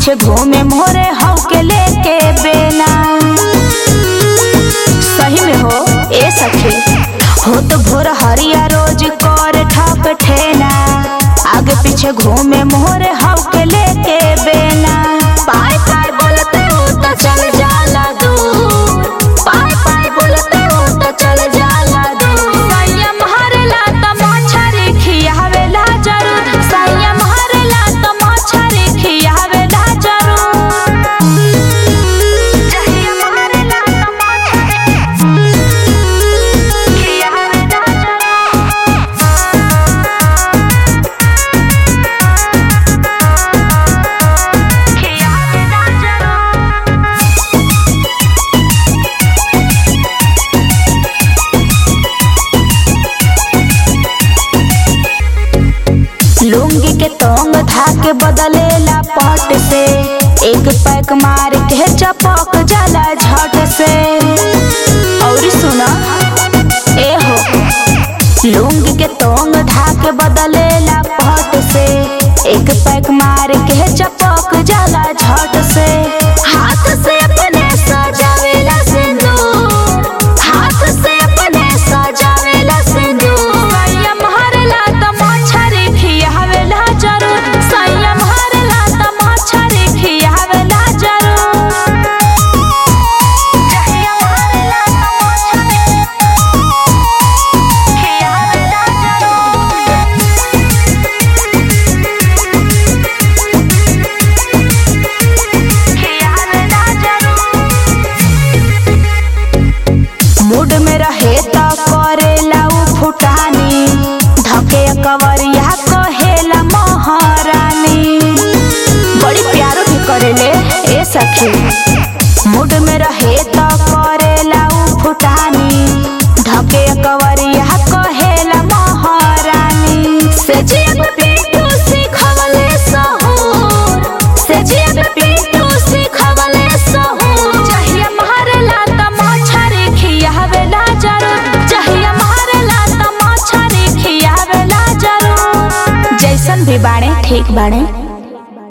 पीछे घूमे मोरे हव के लेके बेना सही में हो ए सखी हो तो भोर हरिया रोज कर ठप ठेना आगे पीछे घूमे मोरे हव के लेके बेना पाय पाय बोलते हो तो चल जाला दूर पाय पाय बोलते हो तो चल जाला दूर संयम हरला त मछरी खियावेला जरूर संयम हरला त मछरी खियावेला जरूर संयम हरला त मछरी खियावेला जरूर खियावेला जरूर लुंगी के तोंग धाके बदलेला पट से एक पैक मार के चपक जाला झट से और सुना ए हो लुंगी के तोंग धाके बदलेला पट से एक पैक मार के चपक जाला झट से हाथ से अपने सजावेला सिंदूर हाथ से अपने सजावेला सिंदूर संयम हरला त मछरी खियावेला जरूर संयम हरला त मछरी खियावेला जरूर संयम हरला त मछरी खियावेला जरूर खियावेला जरूर मूड में रहे त करेला उ फुटानी धके कवरिया कहेला महारानी बड़ी प्यारो भी करेले ए सखी मूड में रहे त करेला उ फुटानी धके कवरिया कहेला महारानी से जियत पिंटू सिखवले सहूर से जियत पिंटू सिखवले सहूर चाहिए मारेला त मछरी खियावेला जरूर चाहिए मारेला त मछरी खियावेला जरूर जैसन भी बाड़े ठीक बाड़े